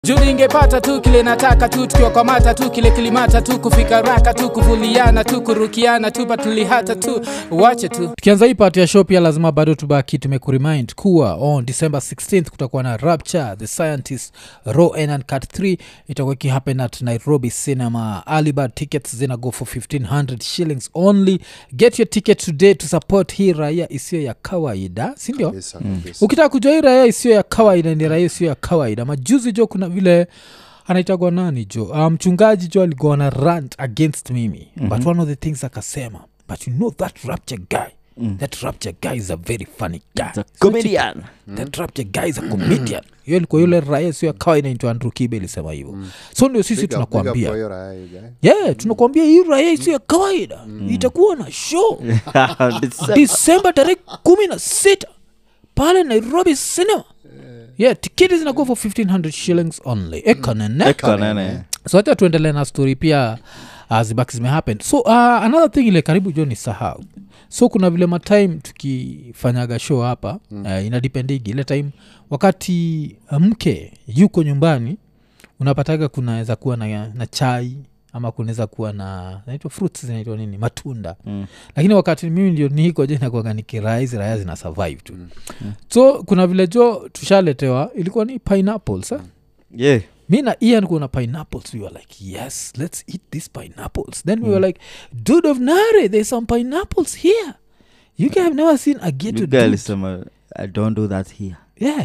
juu ningepata tu kile nataka tu tukiwakwamata tu kile kilimata tu kufika raka tu kuvuliana tu kurukiana tu patulihata tu wache tu tukianza hii part ya show pia lazima bado tubaki tumekurimind kuwa on december 16th kutakuwa na rapture the scientist raw and uncut 3 itakuwa ikihappen at nairobi cinema alibad tickets zina go for 1500 shillings only get your ticket today to support hii raia isiyo ya kawaida sindio Kabisa, kabisa. ukitaka kujua hii raia isiyo ya kawaida ni raia isiyo ya kawaida majuzi jo kuna vile anaitagwa nani jo uh, mchungaji jo alikuwa na rant against mimi mm-hmm. but one of the things akasema but you know that rapture guy mm. that rapture guy is a very funny guy It's a comedian. that rapture guy is a comedian hiyo ilikuwa yule raia sio ya kawaida inaitwa andrew kibe ilisema hivyo so ndio sisi Big up- big up tunakwambia kwa hiyo raya, you guy. yeah tunakwambia hii raia isiyo ya kawaida itakuwa na show December. disemba tarehe kumi na sita pale nairobi cinema yeah tiketi zinakuwa for 1500 shillings only ekanene Eka nene. so hata tuendelee na story pia uh, zibaki zimehappen so uh, another thing ile karibu jo ni sahau so kuna vile matime tukifanyaga show hapa mm. uh, inadipendigi ile time wakati uh, mke yuko nyumbani unapataga kunaweza kuwa na, na chai ama kunaweza kuwa na naitwa fruits zinaitwa nini matunda Mm. lakini wakati mimi ndio niko je nakuaga nikiraa hizi raya zina survive tu so kuna vile jo tushaletewa ilikuwa ni pineapples eh? Yeah. mi na ian kuna pineapples we were like yes let's eat these pineapples then we were like dude of nare there's some pineapples here you guys have never seen a ghetto You guy dude alisema i don't do that here yeah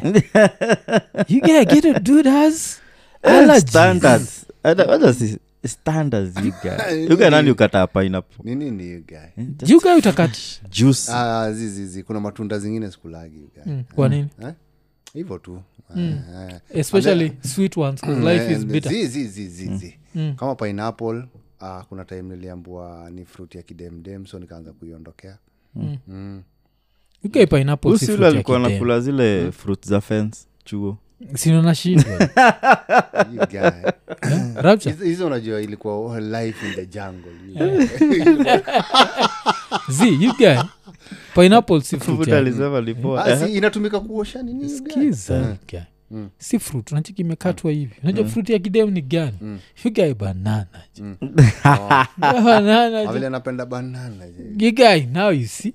you guys a ghetto dude has allergies standards Hata- hata si standards you guy you guy nani ukataa pineapple Ni nini you guy? you guys utakat juice Ah, zi, zi, zi. kuna matunda zingine sikulagi you guy. Mm, kwa nini Eh? hivyo tu Mm. Eh, eh. especially sweet ones 'cause life is And bitter zi, zi, zi, zi, zi. Mm. kama pineapple ah, kuna time niliambua ni fruit ya kidemdem so nikaanza kuiondokea Mm. mm. you guys pineapple si usi fruit ule ya alikuwa kidem. nakula zile fruit za fence chuo Sino nashindwa You guy. rapture Hizo- hizo unajua ilikuwa life in the jungle you guy. z you guys pineapple si fruit Futa ya alisema lipoa Ah, si inatumika kuosha nini you guy? skiza guy. Mm. si fruit unachiki imekatwa hivi unajua fruit ya kidem ni gani Mm. yugae banana Mm. banana Ah, vile napenda banana je. gigai now you see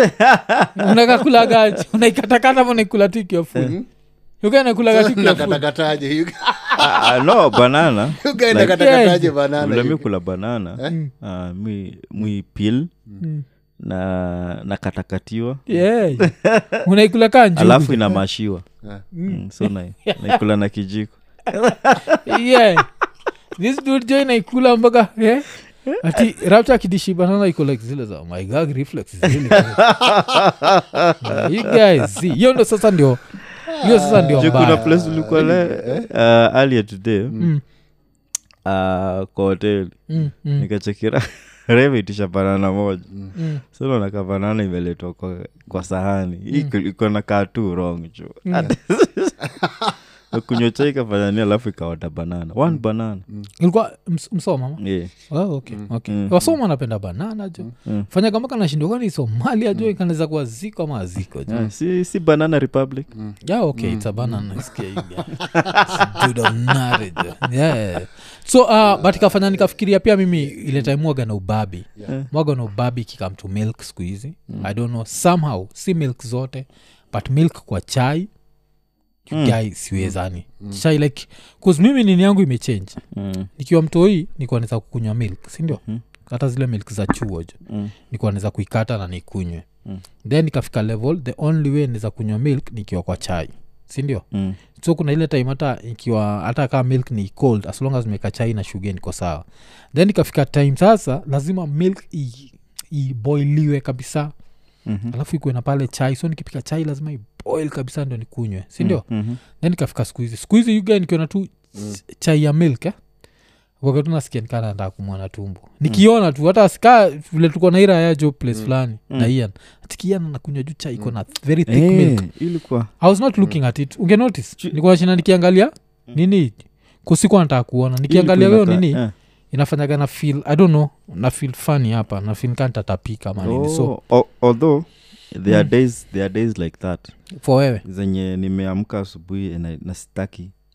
unakakulaga unaikatakata ma unaikula tu ikiwa full yugae nakulaga tu ikiwa full nakatakataje you guy? Ah, no banana You guy Like- nakatakataje Yeah. banana vile mi you kula banana ah, mi mi pil Mm. na na katakatiwa Yeah. unaikula kaa njugu. alafu inamashiwa Ah. mm, so na, naikula na kijiko yeah this dude jo inaikula mpaka yeah? ati rapta akidishi banana iko like zile za my gag reflex is really good." Yeah, you guys see hiyo ndo sasa ndio hiyo sasa ndio Juu kuna mbaya place ulikuwa le uh, earlier today Mm, uh, kwa hoteli mm, mm, nikachekira reveitisha banana moja mm. sononaka banana imeletwa kwa, kwa sahani Iko- iko na kaa tu wrong jo kunywa chai kafanyania alafu ikaoda banana one banana ilikuwa ms- msoma ma? yeah. oh, okay, okay. Mm. wasoma wanapenda banana jo Mm. fanya kama kanashindwa kwani somalia jo ikanaweza kuwa ziko ama aziko jo Yeah, si, si banana republic yeah okay it's a banana nasikia you guys. It's dude of knowledge. yeah so uh, but ikafanya nikafikiria pia mimi ile time mwaga na ubabi Yeah. mwaga na ubabi kikam to milk siku hizi i don't know somehow si milk zote but milk kwa chai Mm. guy siwezani chai like cause mimi nini yangu imechange mm. nikiwa mtoi nikuwa naweza kukunywa milk sindio Mhm. hata zile milk za chuo jo Mm. nikuwa naweza kuikata na nikunywe Mm. then ikafika level the only way naweza kunywa milk nikiwa kwa chai sindio Mm. so kuna ile time hata ikiwa hata kaa milk ni cold as long as meka chai na shuga niko sawa then ikafika time sasa lazima milk i- iboiliwe kabisa Mhm. alafu ikuwe na pale chai so nikipika chai lazima iboil kabisa ndio nikunywe sindio Mhm. then ikafika siku hizi siku hizi yuga nikiona tu ch- chai ya milk eh? wakati nasikia nikana ndaa kumwana tumbo nikiona tu hata sika vile tuko na ira yajo place fulani na ian atikian nakunywa juu chai iko na very thick Eh, milk ilikuwa i was not looking at it ungenotice nikuwa shina nikiangalia nini kusikuwa nataka kuona nikiangalia ilikuwa weo inaka- nini eh. inafanyaga na feel i don't know na feel funny hapa na feel kantatapika manini so Oh, al- although there are days there are days like that for wewe zenye nimeamka asubuhi na, na sitaki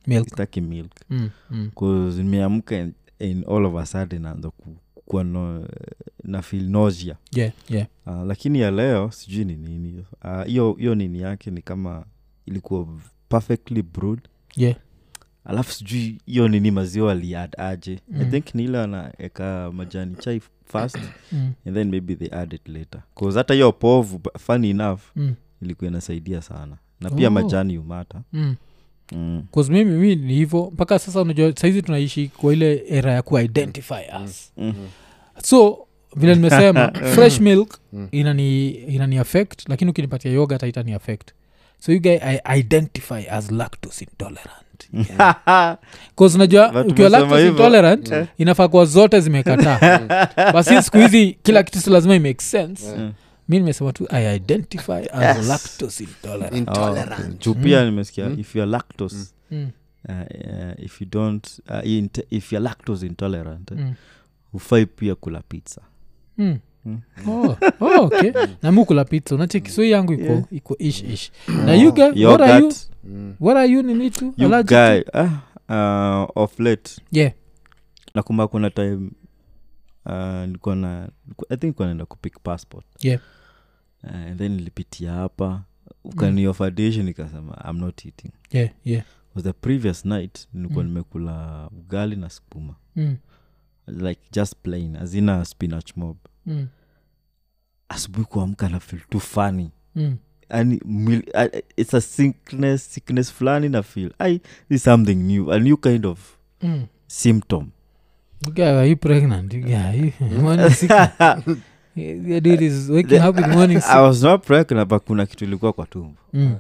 milk sitaki milk mm, mm. cause nimeamka in, in all of a sudden naanza ku- kuwa no, na feel nausea yeah yeah uh, lakini ya leo sijui ni nini Ah, hiyo hiyo nini yake ni kama ilikuwa perfectly brewed yeah alafu sijui hiyo nini maziwa aliad aje mm. i Mm. think nile anaeka majani chai first mm, and then maybe they add it later cause hata hiyo povu bu- funny enough mm, ilikuwa inasaidia sana na pia Oh. majani umata mm. mm. 'Cause mimi mi ni hivo mpaka sasa unajua saizi tunaishi kwa ile era ya kuidentify us Mm. so vile nimesema fresh milk Mm. inani inani affect lakini ukinipatia yoga haitani affect so you guy i identify as lactose intolerant bcause unajua But ukiwa umesema lactose hivyo. intolerant inafaa kuwa zote zimekataa basi siku hizi kila kitu si lazima imake sense Mm. mi nimesema tu i identify as lactose intolerant Oh, intolerant juu pia nimesikia if you're lactose mm. uh, uh, if you don't uh, int- if you're lactose intolerant eh, Mm. hufai pia kula pizza Mm. Mm. Oh, oh, okay namukula pizza unacheki so hii yangu iko Yeah. iko ish ish na you guy what are you Yogurt, Mm. what are you nini tu you allergic guy to? ah, uh, of late yeah nakumba kuna time uh, nilikuwa na i think nilikuwa naenda kupick passport Yeah. uh, and then nilipitia hapa ukaniofa dish nikasema i'm not eating yeah yeah was the previous night nilikuwa Mm. nimekula ugali na skuma mm. like just plain azina spinach mob Mm. asubuhi kuamka na feel too funny Mm. and mil- uh, it's a sickness sickness fulani na feel i this something new a new kind of Mm. symptom You guy, are you pregnant? You guy, you morning sick. Your dude is waking up in the morning sick. i was not pregnant but kuna kitu ilikuwa kwa tumbo Mm.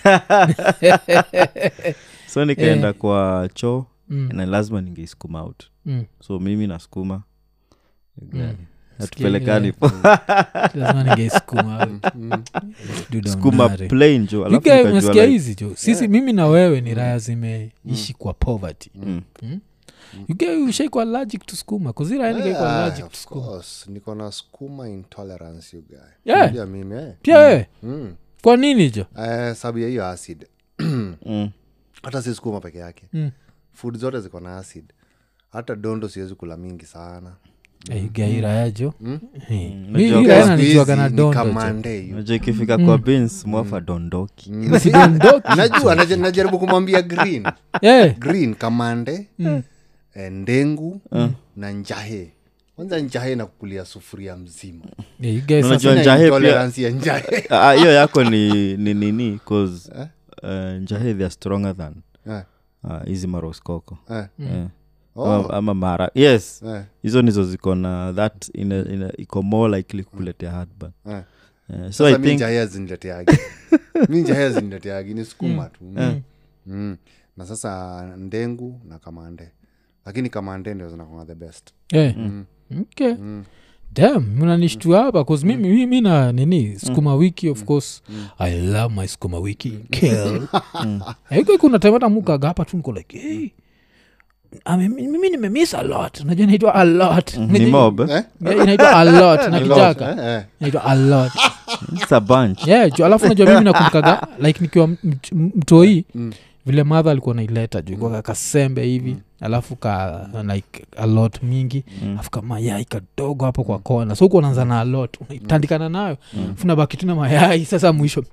so nikaenda kwa choo Mm. na lazima ningeisukuma out Mm. so mimi nasukuma Mm. hatupelekani Sikia, Lazima ningeisukuma. Dude, I'm skuma nare. plain jo You alafu guy, nikajua unasikia like, hizi jo sisi mimi na wewe ni raya zimeishi kwa poverty mm, You guy, ushaikuwa allergic to skuma kuzira nikaikuwa Yeah, allergic to of skuma course. niko na skuma intolerance you guy Yeah. Pia mimi eh. pia wewe mm. kwa nini jo Eh, sababu ya hiyo acid mm. hata si skuma peke yake Mm. food zote ziko na acid hata dondo siwezi kula mingi sana Eh, you guy, raya jo Eh, Unajua mi- kwa mi raya Siku nanijuaga na hizi ni dondo jo kamande hiyo. unajua ikifika kwa bins mwafa dondoki Sidondoki. najua naja- najaribu kumwambia green Eh, green kamande eh, ndengu na njahe kwanza njahe na kukulia sufuria mzima eh, you guys Unajua sasa- Sina njahe pia- intolerance ya njahe Ah, hiyo yako ni ni nini cause uh, njahe they are stronger than Eh, ah, hizi maroskoko eh, Eh. oh, ama, ama mara yes eh, hizo nizo ziko na that ina, ina, iko more likely kukuletea heartburn eh. Eh, so sasa i mi think njahe azinileteagi mi njahe azinileteagi ni sukuma tu mm. na sasa ndengu na kamande lakini kamande ndio zinakonga the best Eh, okay dam mnanishtua hapa bcause mimi mi, mi na nini skuma wiki of course i love my skuma wiki kill aiko kuna time hata mukaga hapa tu niko like hey, ame- mi- mimi nimemiss a lot najua inaitwa a lot ni mob eh? eh? Yeah, inaitwa a lot na kijaka Eh, eh. inaitwa a lot It's a bunch yeah ju alafu najua mimi nakumkaga like nikiwa mt- m- mtoi vile madha alikuwa naileta juu mm. kasembe hivi alafu ka like a lot mingi alafu kamayai kadogo hapo kwa kona so huku unaanza na a lot unaitandikana nayo mm. baki tu na mayai sasa mwisho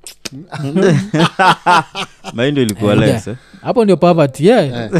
maindo ilikuwa Yeah. less eh? hapo ndio poverty yeah.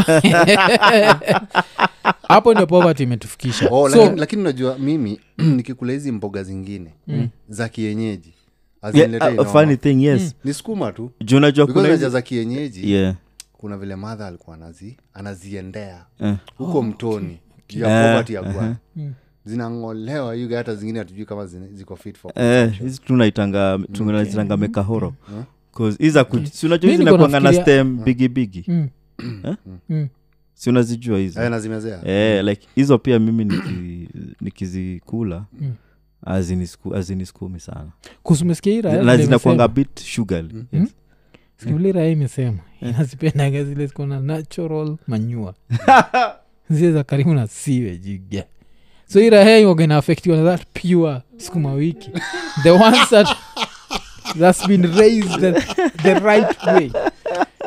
hapo ndio poverty imetufikisha Oh, so lakini, lakini unajua mimi nikikula hizi mboga zingine za kienyeji haziniletei yeah, a noma. funny thing yes ni sukuma tu juu unajua because kuna unajua hizi za kienyeji yeah kuna vile madha alikuwa anazi, anaziendea Eh. huko mtoni juu ya Eh, poverty ya kwa zinangolewa yuga hata zingine hatujui kama zine- ziko fit for Eh, hizi tunaitanga tunaitanga mekahoro cause hizi aku- si unajua Mi hizi niko nakwanga na nafikiria- stem bigi bigi mm. Eh? Mm. si unazijua hizo Eh, nazimezea eh, like hizo pia mimi niki- nikizikula hazinisikumi hazinisikumi sana kusumesikia hii raya na vile zinakwanga imesema. bit sugary Mm. yes. skivulira hii imesema inazipendaga zile zikona natural manyua zile za karibu na siwe jiga so irahe iwaga inaafektiwa na that pure sukuma wiki the ones that that's been raised the, the right way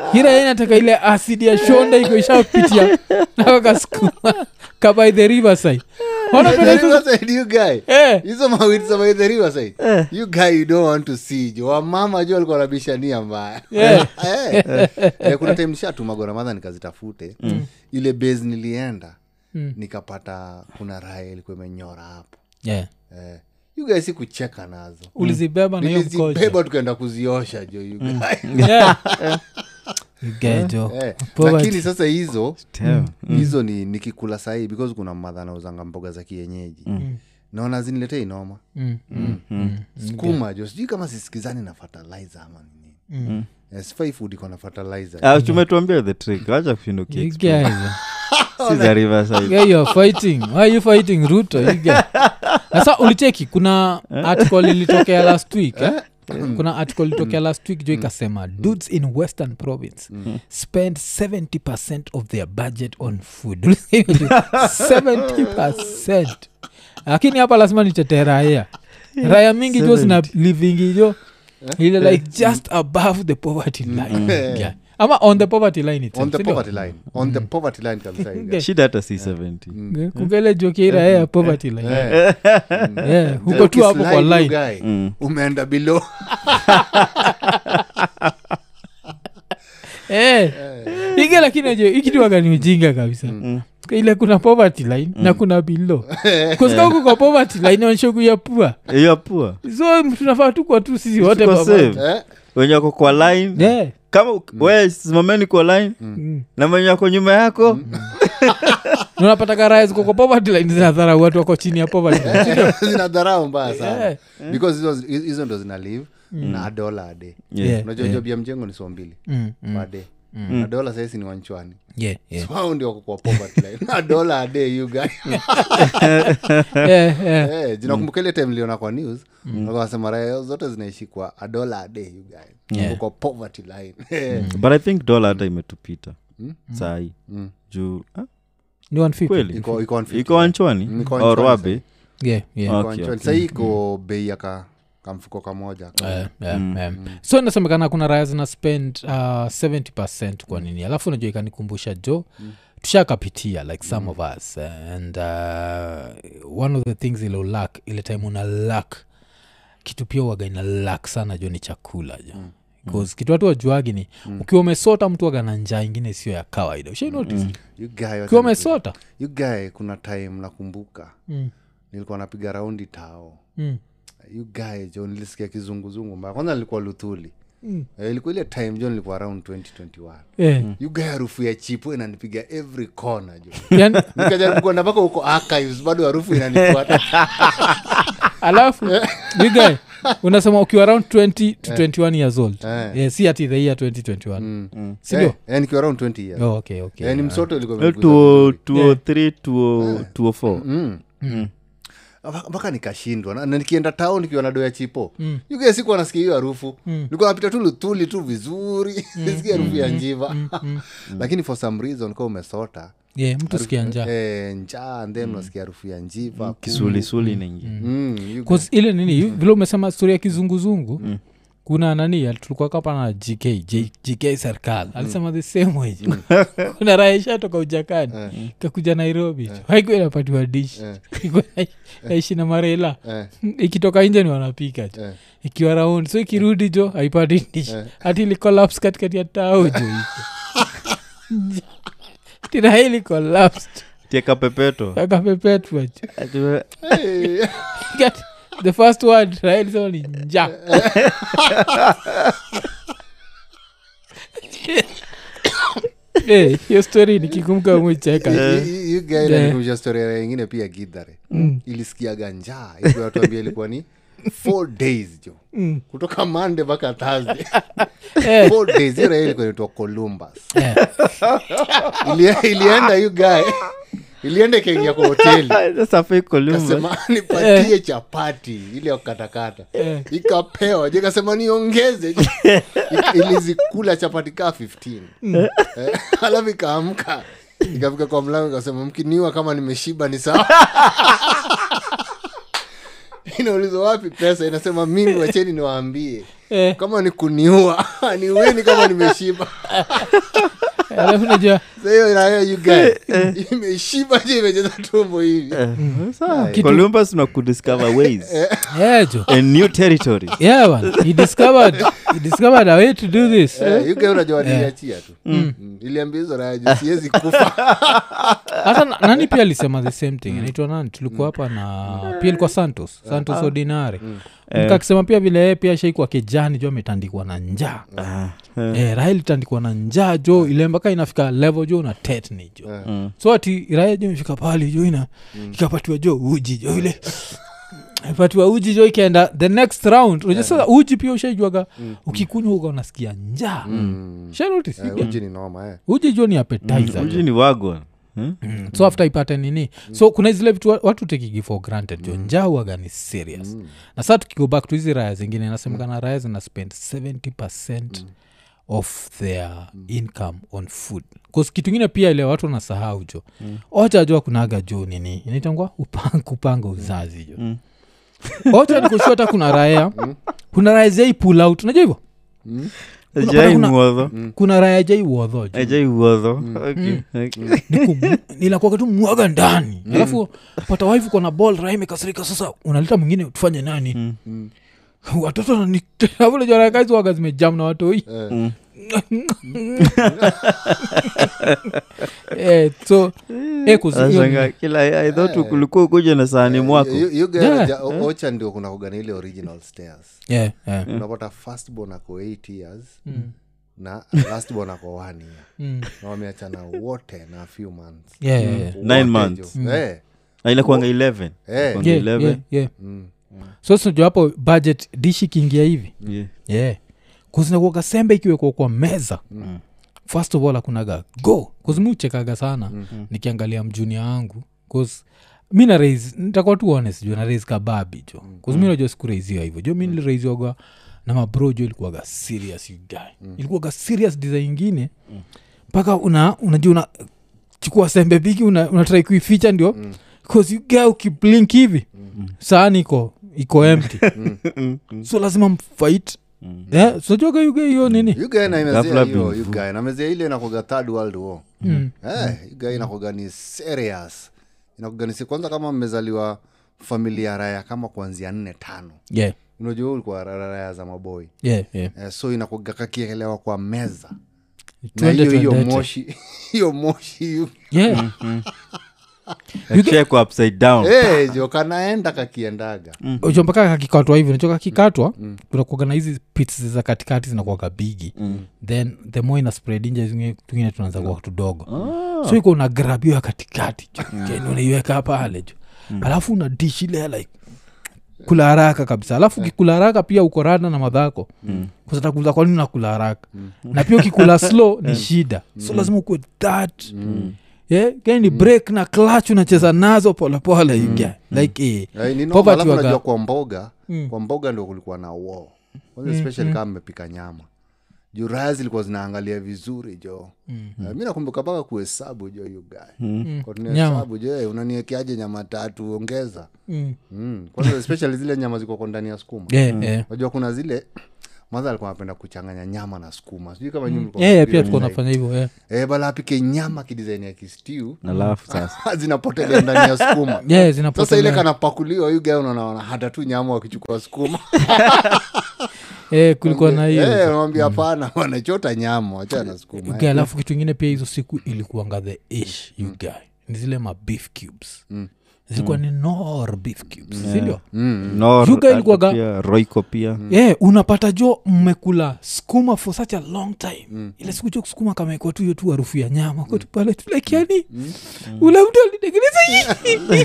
ira inataka ile asidi ya shonda iko ishapitia nakakasukuma kabai the riverside Ona The vile hizo- Riverside, you guy Eh, hizo mawiti za by the riverside you guy you don't want to see jo wamama jo alikuwa nabishania mbaya Yeah. Eh. Eh, kuna time nishatuma goramadha nikazitafute ile base nilienda Mm. nikapata kuna raya ilikuwa imenyora hapo yeah. eh. you guys si kucheka nazo ulizibeba na hiyo mkojo nilizibeba tukaenda kuziosha jo you guy. Yeah. You get jo. Eh, Poverty. lakini sasa hizo Damn. hizo ni nikikula sahii because kuna madha nauzanga mboga za kienyeji naona ziniletee inoma Mm. skuma jo sijui kama sisikizani na fertilizer ama nini Mm. Eh, sifai food iko na fertilizer Ah, tumetuambia the trick wacha kushinda You ukiexplain. guys. Si za riverside Yeah, you're fighting why are you fighting ruto you get nasa ulicheki kuna article ilitokea last week eh? kuna article ilitokea last week jo ikasema dudes in western province spend 70 of their budget on food 70 lakini hapa lazima nitetee raya raya mingi jo zina livingi jo ile like just above the poverty line yeah. ama on the poverty line itself, on the sindio? poverty line on the poverty line kabisa you guys. shida hata si 70 kungele jokeira ya poverty line Eh. yeah, huko tu hapo kwa Ukislide, you line guy, Mm. umeenda below Eh. ige lakini aje ikituaga ni ujinga kabisa ile kuna poverty line na kuna bilo kusika huku kwa poverty line onyesha ya pua hiyo pua so tunafaa tukwa tu sisi wote Tuko pamoja. safe. Eh? wenye wako kwa line Yeah. kama mm. we simameni kwa line Mm. na mwenye wako nyuma yako Na unapata karaya ziko kwa poverty line zinadharau watu wako chini ya poverty line sindio? zinadharau mbaya sana Yeah. because hizo- hizo ndo zina live na adola ade Yeah, unajua job ya mjengo ni so mbili Mm, mm. pade na dola saisi ni wanchwani Yeah, yeah. So hao ndio wako kwa poverty line na dola a day you guy Yeah, yeah. Eh, jinakumbuka ile time liona kwa news wakasema raya zote zinaishi kwa a dollar a day you guy Yeah. Wako kwa poverty line Eh, but i think dola hata imetupita sahii juu ah, Ni 150. kweli iko iko on 50 iko wanchwani Mm, iko or Wanchwani wabe Yeah, yeah. Ah. Iko Okay, wanchwani. okay. Sahii iko bei ya ka kamfuko kamoja Eh, eh, eh. so inasemekana kuna raya zina spend uh, 70 kwa nini alafu unajua ikanikumbusha jo tushakapitia like some of us eh, and uh, one of the things ilo lak ile time una lak kitu pia waga ina lak sana jo ni chakula jo bcause kitu watu wajuagi ni ukiwa umesota mtu waga na njaa ingine sio ya kawaida ushai notice You guy, wacha ukiwa niku- umesota you guy kuna time nakumbuka mm. nilikuwa napiga raundi tao Mm. you guy jo nilisikia kizunguzungu mbaya kwanza nilikuwa luthuli Mm. Eh, ilikuwa ile time jo nilikuwa around 2021 Eh, you guy harufu ya chipo inanipiga every corner jo yani, nikajaribu kuenda mpaka huko archives bado harufu inanifuata alafu you guy unasema ukiwa around 20 to 21 years old Eh. yeah, si ati the year 2021 Mm. sindio Eh, eh, nikiwa around 20 years oh, okay, okay. Eh, ni msoto ilikuwa Eh, imenigusa 20- vizuri. 203 20- 204 Mm. Mm. Mpaka- mpaka nikashindwa na, na nikienda tao nikiwa na doya chipo Mm. yuge sikuwa nasikia hiyo harufu Mm. nilikuwa napita tu lutuli tu vizuri sikia harufu ya njiva lakini for some reason ka umesota yeah, mtu sikia njaa eh, njaa and then unasikia harufu ya njiva kisulisuli naingia Mm, you- 'Cause ile nini vile umesema stori ya kizunguzungu kuna nani tulikuwa kapa na gk J- gk serikali alisema the same way kuna raha ishatoka ujakani kakuja nairobi haikuwa inapatiwa dish Ilikuwa na- naishi na marela eh, ikitoka nje ni wanapika jo eh. ikiwa round so ikirudi jo haipati dish hati ilikolapse katikati ya tao jo iko tena hili collapsed tieka pepeto akapepetwa jo Ati- Hey, Get the first word right so ni nja Eh, hiyo story nikikumka mwicheka you- you- you guy inanikumbusha story ya ingine pia gidhare ilisikiaga njaa ikiwatuambia ilikuwa ni four days jo kutoka mande mpaka thursday Eh. four days hiyo raha ilikuwa inaitwa columbus Eh, Ili- ilienda you guy ilienda ikaingia kwa hoteli Sasa fake Columbus. kasema nipatie chapati ile ya kukatakata ikapewa je kasema niongeze Ik- ilizikula chapati kaa 15 Eh, alafu ikaamka ikafika kwa mlango ikasema mkiniwa kama nimeshiba ni sawa inaulizwa wapi pesa inasema mimi wacheni niwaambie Eh, kama ni kuniua niueni kama nimeshiba alafu najua Sasa hiyo nayo you guys imeshiba je imecheza tumbo hivi Kitu- columbus na kudiscover ways yeah, jo and new territories yeah man he discovered he discovered a way to do this Eh, you guys unajua niliachia tu Mm. iliambia hizo raya juu siwezi kufa hata na- nani pia alisema the same thing inaitwa nani tulikuwa hapa na pia ilikuwa santos santos ordinary Mka akisema pia vile yeye pia shaikuwa kijani jo ametandikwa na njaa Ah, eh, raha ilitandikwa na njaa jo ile mpaka inafika level jo na tetni jo Eh. mm. so ati raya jo imefika pali jo ina ikapatiwa jo uji jo ile ipatiwa uji jo ikaenda the next round unajua sasa uji pia ushaijuaga ukikunywa uga unasikia njaa Mm. shanotis Eh, uji ni noma eh. uji jo ni appetizer uji jo. ni wagon Hmm? Mm. so after ipate nini so kuna zile vitu wa- watu tekigi for granted jo njaa huwaga ni serious na saa tukigo back to hizi raya zingine inasemekana raya zina spend 70 of their income on food bcause kitu ingine pia ile watu wanasahau jo ocha jo kunaga jo nini inaitangwa upanga, kupanga uzazi jo Mm. ocha nikushua hata kuna raya kuna raya zai pull out unajua hivyo Kuna- Ajai kuna- muodho kuna raya jai uodho jo ajai uodho Okay, okay. nilakuaga tu mwaga ndani alafu pata waifu kona ball raha imekasirika sasa unaleta mwingine tufanye nani Mm. watoto nanavulejorakazi waga zimejam na watoi Eh, Mm. eh, so eh, kuzi- hiyo Nashangaa, ni- kila i thought kulikuwa ukuja na sahani mwako you- you guys Yeah. ja- o- ocha ndio kuna kugana ile original stairs yeah, yeah. unapata firstborn ako 8 years na lastborn ako 1 year Mm. na wameachana wote na a few months Yeah, yeah, yeah. Nine Wote months. jo. Eh, Na inakuanga 11 eh. Inakuanga Yeah, 11. yeah, yeah. Mm. so sinajua hapo budget dishi kiingia hivi Yeah. yeah kuzinakuaga sembe ikiwekwa kwa meza Mm. first of all akunaga go kuzimuchekaga sana mm-hmm. nikiangalia mjunia wangu cause mi na raise nitakuwa tu honest jo na raise kababi jo kause mi najua sikuraisiwa hivyo jo mi niliraisiwaga na mabro jo ilikuwaga serious you guy ilikuwaga serious design ingine mpaka una unajua una chukua sembe bigi una, unatrai kuificha ndio mm. cause you guy ukiblink hivi mm. saani iko iko empty so lazima mfight Mm. yeah, sojoga yuga hiyo nini You guy na imezea Ghafla hiyo, bin you fu. guy. Na imezea ile inakoga third world war Mm. Eh, you guy inakoga ni serious inakoga ni se- kwanza kama mmezaliwa familia raya kama kuanzia nne tano yeah, unajua ulikuwa ra- ra- raya za maboi yeah, yeah. eh, so inakoga kakiekelewa kwa meza na Twende, hiyo hiyo twendete. moshi hiyo moshi you- yeah. Check upside down Eh, jo kanaenda kakiendaga ucho mpaka kakikatwa hivi nacho kakikatwa kunakuaga na hizi pits za katikati zinakuaga bigi then the more ina spread inje zingine- tungine tunaanza kuwa tudogo so iko una grab hiyo ya katikati jo Then unaiweka pale jo alafu una dish ile ya like kula haraka kabisa alafu ukikula haraka pia uko rada na madhako kusatakuza kwanini nakula haraka na pia ukikula slow ni shida so lazima ukuwe that yeah, gani break na clutch unacheza nazo polepole you get. like eh, Eh, ni noma, Poverty alafu waga- najua kwa mboga Mm. kwa mboga ndio kulikuwa na war kwanza especially kama mmepika nyama juu raya zilikuwa zinaangalia vizuri jo Eh, mi nakumbuka mpaka kuhesabu jo you guy Kwa tunahesabu jo eh, unaniekeaje nyama tatu ongeza mm. mm. kwanza especially zile nyama ziko kwa ndani ya sukuma yeah, yeah. najua kuna zile madha alikuwa anapenda kuchanganya nyama na sukuma sijui kama nyinyi mlikuwa Yeah, yeah, mnapiga pia tuko design. nafanya hivyo yeah. eh, bala apike nyama kidesign ya kistiu alafu sasa zinapotelea ndani ya sukuma Yeah, sasa ile zinapotelea. kanapakuliwa yu gae unaona hata tu nyama wakichukua sukuma Eh, kulikuwa na hiyo Eh, wanamwambia hapana wanachota nyama wachana sukuma Okay, alafu kitu ingine pia hizo siku ilikuanga the ish you guy ni zile ma beef cubes zilikuwa ni nor beef cubes sindio Nor, Yuga ilikuwaga- hata pia, roiko pia yeah, unapata jo mmekula skuma for such a long time ile siku jo sukuma kamekwa tu hiyo tu harufu ya nyama kwetu pale tu like yani ule mtu alitengeneza hii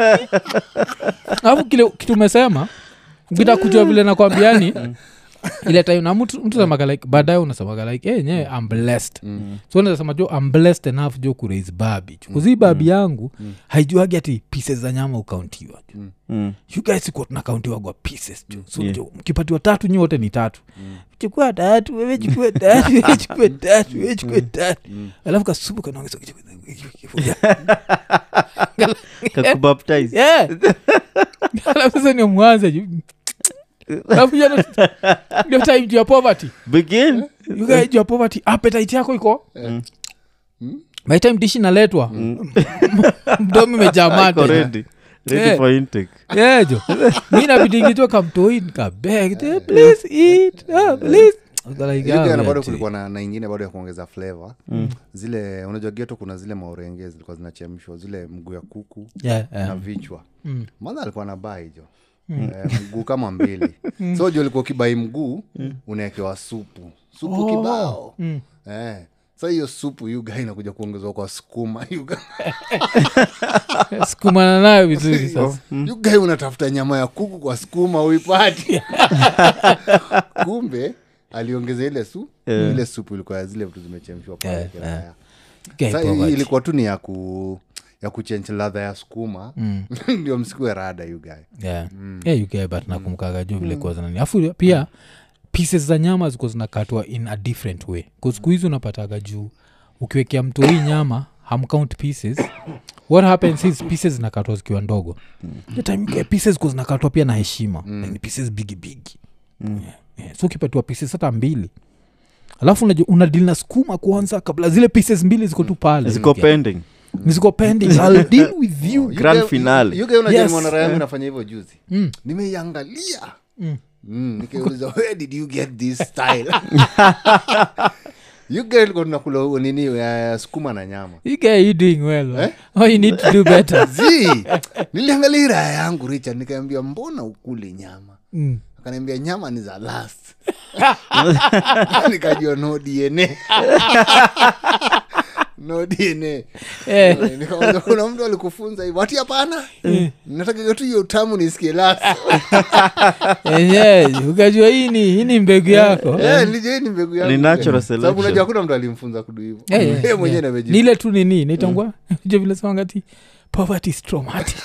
alafu kile kitu umesema ukita kujua vile nakwambiani ile time na mtu mtu semaga like baadaye unasemaga like hey, nye I'm blessed so unasema jo I'm blessed enough jo kuraise babi kuzi babi yangu haijuagi ati pieces za nyama ukauntiwa jo Mm. you guys ikuwa tunakauntiwagwa pieces jo so Yeah. jo mkipatiwa tatu nyi wote ni tatu chukua tatu wewe chukue tatu wewe chukue tatu wewe chukue tatu alafu kasupu kanaongeza kakubaptize yeah alafu sasa ndio mwanze ju alafu hiyo ndo- ndio time juu ya poverty begin You guys, juu ya poverty appetite yako iko by time dishi naletwa mdomo imejaa Iko mate ready ready Yeah. for intake yejo mi nabidingichwa kamtoi nikabeg please eat ah, please Niko like, Hiyo ah, jana we bado ati. kulikuwa na, na ingine bado ya kuongeza flavor zile unajua geto kuna zile maurenge zilikuwa zinachemshwa zile mguu ya kuku Yeah, yeah. na vichwa Mm. madha alikuwa na bai jo eh, mguu kama mbili so jo ulikuwa ukibai mguu unaekewa supu supu Oh. kibao Mm. eh. sa hiyo supu yuga inakuja kuongezwa kwa sukuma yuga sukumana nayo vizuri sasa yuga unatafuta nyama ya kuku kwa sukuma uipati kumbe aliongeza ile su ile supu ilikuwa ya zile vitu zimechemshwa pale Yeah, kiraya. Guy Sa, poverty. ilikuwa tu ni ya ku ya kuchenji ladha ya sukuma ndio msikue rada yugae yeah. yeah, you get but nakumkaga juu vile kuwa zinani afu pia pieces za nyama zikuwa zinakatwa in a different way siku hizi unapataga juu ukiwekea mtu hii nyama hamcount pieces what happens is pieces zinakatwa zikiwa ndogo the time you get pieces kuwa zinakatwa pia na heshima mm. ni pieces bigi bigi yeah, yeah. so ukipatiwa pieces hata mbili alafu unajua una deal na skuma kwanza kabla zile pieces mbili ziko tu pale ziko pending Ni ziko pending I'll deal with you Grand finale. yuge unajua Yes. mwanara yangu nafanya hivyo juzi Mm. nimeiangalia Mm. mm, nikauliza where did you get this style yuge ilikuwa tunakula nini uh, sukuma na nyama you guy you doing well man. oh, you need to do better zi niliangalia raya yangu richard nikaambia mbona ukuli nyama mm. akaniambia nyama ni za last nikajua no dna no dna Eh. Nikamwambia, kuna mtu alikufunza hivyo ati hapana nataka tu hiyo utamu nisikie last enyewe ukajua hii ni hii ni mbegu yako Eh, nilijua hii ni mbegu yangu Ni natural Sababu selection. unajua hakuna mtu alimfunza kudu hivyo Eh, eh, Yeye mwenyewe yeah. ameji- ni ile tu nini naitangwa jo vile samangati poverty is traumatic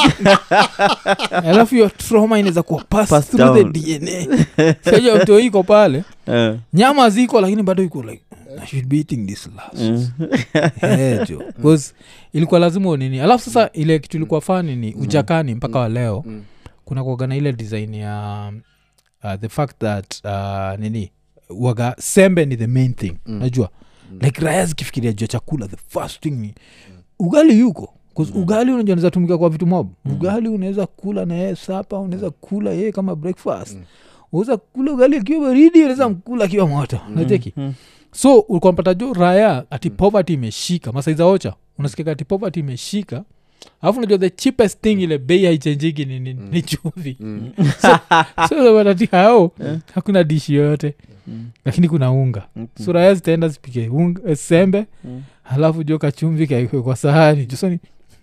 alafu hiyo trauma inaweza kuwa pass Pass through down. the dna saja mto iko pale Eh, nyama ziko lakini bado iko like i should be eating this last eh. Eh, jo bcause ilikuwa lazima unini alafu sasa ile kitu ilikuwa fani ni ujakani mpaka wa leo Mm. kuna kuaga na ile design ya uh, the fact that uh, nini waga sembe ni the main thing Mm. najua like raya zikifikiria jua chakula the first thing ni ugali yuko 'Cause ugali unajua unaweza tumika kwa vitu mob ugali unaweza kula na yeye sapa unaweza kula yeye kama breakfast Mm. unaweza kula ugali akiwa baridi unaweza mkula akiwa moto nacheki Mm. so ulikuwa mpata jo raya ati poverty imeshika masaiza ocha unasikia ati poverty imeshika alafu unajua the cheapest thing ile bei haichenjiki ni, ni, ni chumvi Mm. so unapata ati hao hakuna dishi yoyote lakini kuna unga so raya zitaenda zipike unga, eh, sembe Mm. halafu jo kachumvi kaikwe kwa sahani jusoni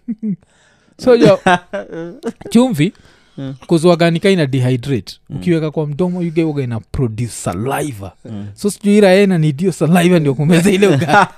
so jo chumvi Mm. kuzuaganika ina dehydrate ukiweka kwa mdomo ugeuga ina produce saliva Mm. so sijui raena nidio saliva ndio kumeza ile ugali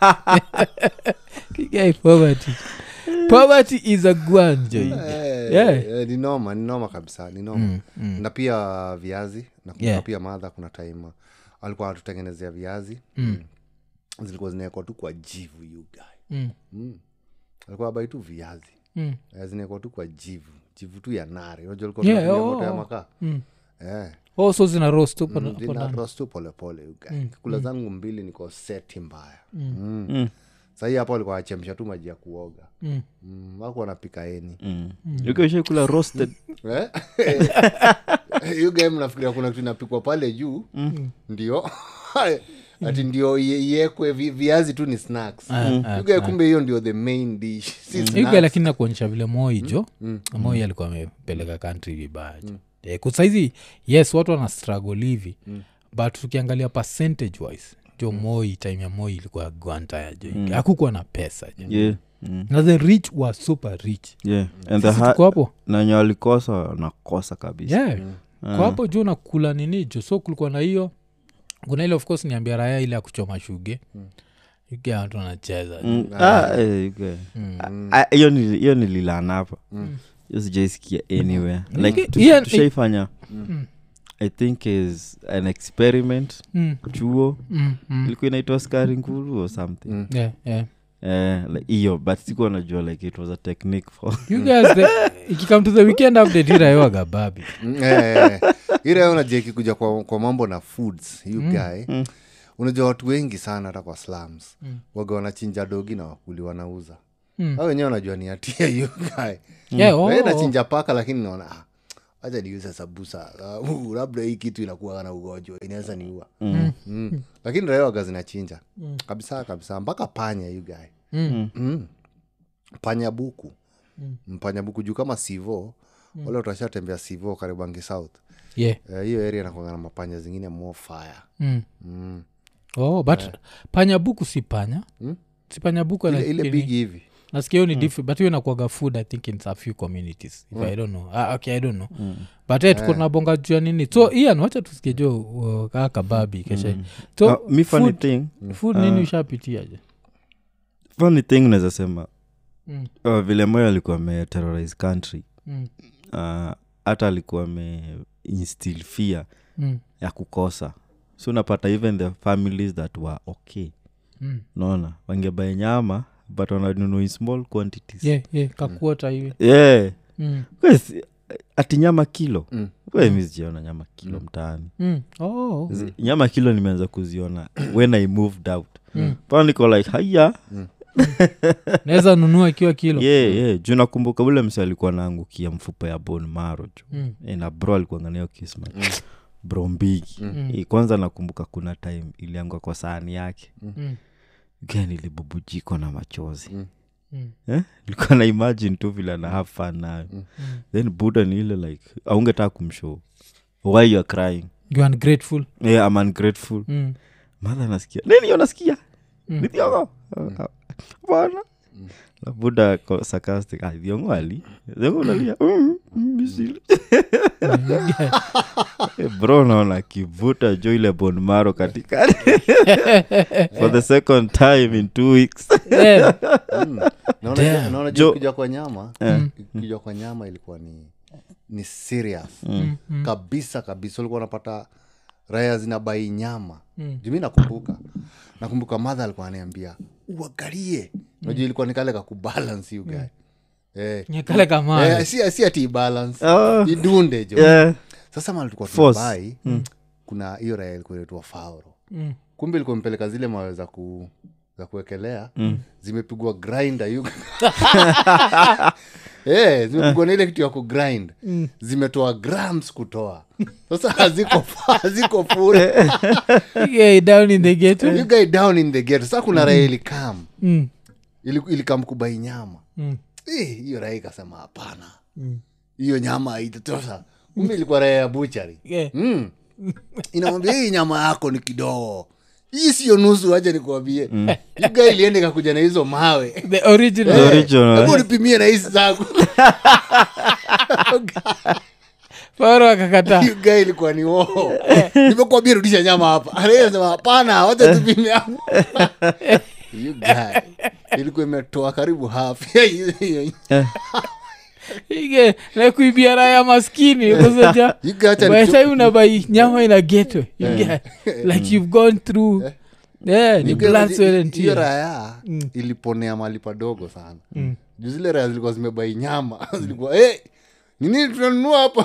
Kigai poverty poverty is a gwanjo Eh, Yeah. eh, ni noma ni noma kabisa ni noma Mm, mm. na pia viazi na kuna Yeah. pia madha kuna time alikuwa anatutengenezea viazi Mm. zilikuwa zinawekwa tu kwa jivu you guy Mm, mm. alikuwa abai tu viazi mm, Eh, zinawekwa tu kwa jivu jivu tu ya nare unajua alikuwa Yeah, tunatumia oh, moto ya oh. makaa mm. eh oh so zina roast hapo Mm, hapo zina ndani. roast tu polepole you guy. kula zangu mbili niko seti mbaya Mm. Mm. Mm. sahii hapo alikuwa achemsha tu maji ya kuoga Mm. mm. waku wanapika eni Mm. Yuko ushaikula roasted Eh? hiyo game nafikiria kuna kitu inapikwa pale juu ndio ati ndio ie- iekwe vi- viazi tu ni snacks Ah, ah, You guy kumbe hiyo ndio the main dish si yuga snacks. lakini nakuonyesha vile moi jo moi alikuwa amepeleka kantri vibaya jo Eh, kwa saizi yes watu wana struggle hivi but tukiangalia percentage wise jo moi time ya moi ilikuwa gwantaya jo hakukuwa na pesa jo yeah. Mm. na the rich were super rich yeah. and the Sisi ha- tuko hapo nanyo walikosa wanakosa kabisa yeah. kwa hapo juu nakula nini jo so kulikuwa na hiyo kuna ile of course niambia raya ile ya kuchoma shuge ike watu wanacheza Mm. Ah, eh, yuko. Ah, ah, hiyo nili- hiyo nililana hapa hiyo sijaisikia anywhere like Iki- tu- Ian- tushaifanya i think is an experiment Mm, chuo mm, mm. ilikuwa inaitwa skari nguru or something Mm. Yeah, yeah. Eh, like, hiyo but sikuwa najua like it was a technique for you guys the, ikikam to the weekend update iraewaga babi ile unajua ikikuja kwa, kwa mambo na foods you guy unajua watu wengi sana hata kwa slums waga wanachinja dogi na wakuli wanauza Mm. au wenyewe wanajua ni hatia you guy yeah, oh, Wewe oh. nachinja paka lakini naona ah, wacha niuze sabusa uh, labda hii kitu inakuwa na ugonjwa inaweza niua mm. mm. lakini raewaga zinachinja mm. kabisa kabisa mpaka panya you guy Mm. mm. panya buku mm. panya buku juu kama sivo mm. wale utashatembea sivo karibangi south yeah. Eh, hiyo area inakwanga na mapanya zingine more fire mm. mm. oh, but panya buku si panya Mm. si panya buku ile, like ile ini- big hivi nasikia hiyo ni different but hiyo inakuaga food i think in a few communities if i don't know ah, okay i don't know but eh, tuko tunabonga juu ya nini so ian wacha tusikie jo uh, kaa kababi keshe so uh, mi funny food, thing food nini ushapitiaje funny thing naweza sema Mm. uh, vile moyo alikuwa ameterrorize country Mm. uh, hata alikuwa ame instill fear Mm. ya kukosa so unapata even the families that were okay Mm. naona wangebae nyama but wananunua in small quantities yeah, yeah, kakuota hivi yeah. mm. Kwes, ati nyama kilo Mm. we mi sijaona nyama kilo mtaani Mm. Oh. Zi- nyama kilo nimeanza kuziona when i moved out Mm. pa niko like haya naweza nunua ikiwa kilo yeah, yeah. juu nakumbuka ule mse alikuwa naangukia mfupa ya bon maro ju Mm. Eh, na bro alikuanganio kisma bro mbigi Mm. Eh, kwanza nakumbuka kuna time iliangua kwa sahani yake Mm. gani ilibubujikwa na machozi Mm. Mm. eh? ilikuwa na imagine tu vile ana have fun nayo then buda ni ile like aungetaka kumshow why you are crying you are ungrateful yeah, I'm ungrateful mm. madha nasikia nini hiyo nasikia Mm. ni thiongo bana na buda ko sarcastic ah thiongo ali thiongo unalia "Mm, mm, misili." Eh, bro naona kivuta jo ile bon maro katikati for the second time in two weeks yeah. mm. naona Damn. naona Jo- juu kuja kwa nyama Eh. kuja kwa nyama ilikuwa ni ni serious Mm. Mm. kabisa kabisa ulikuwa unapata raya zinabai nyama Mm. jumi nakumbuka nakumbuka madha alikuwa aniambia uangalie najua ilikuwa ni kale kakubalance you guy eh. nyakale kama Eh, si, si ati balance Ah. idunde jo yeah. sasa mali tulikuwa Force. tunabai kuna hiyo raya ilikuwa inaitwa fauro mm. kumbe ilikuwa mpeleka zile mawe za ku za kuwekelea zimepigwa grinder yu Eh, zimepigwa na ile kitu ya kugrind zimetoa grams kutoa sasa haziko haziko full yeah, down in the gate you guy down in the gate sasa kuna raha ilikam mm. ili- ilikam kubai nyama Mm. Eh, hiyo raha ikasema hapana Mm. hiyo nyama haitatosha kumbe ilikuwa raha ya buchari Yeah. mm. inamwambia hii nyama yako ni kidogo hii siyo nusu wacha nikuambie mm. yuga iliende kakuja na hizo mawe the original The original, hebu eh? nipimie na hizi zangu fauro akakataa yuga ilikuwa ni oo nimekuambia rudisha nyama hapa anasema hapana wacha tupime hapa yuga ilikuwa imetoa karibu half ya hiyo- hiyo- ige na kuibia raya maskini kusaja Yuga acha by the nicho- time unabai nyama ina getwe like you've gone through yeah, ni Yuga- blood sweat and hiyo tears. raya iliponea mali padogo sana juu zile raya zilikuwa zimebai nyama zilikuwa hey, ni nini tunanunua hapa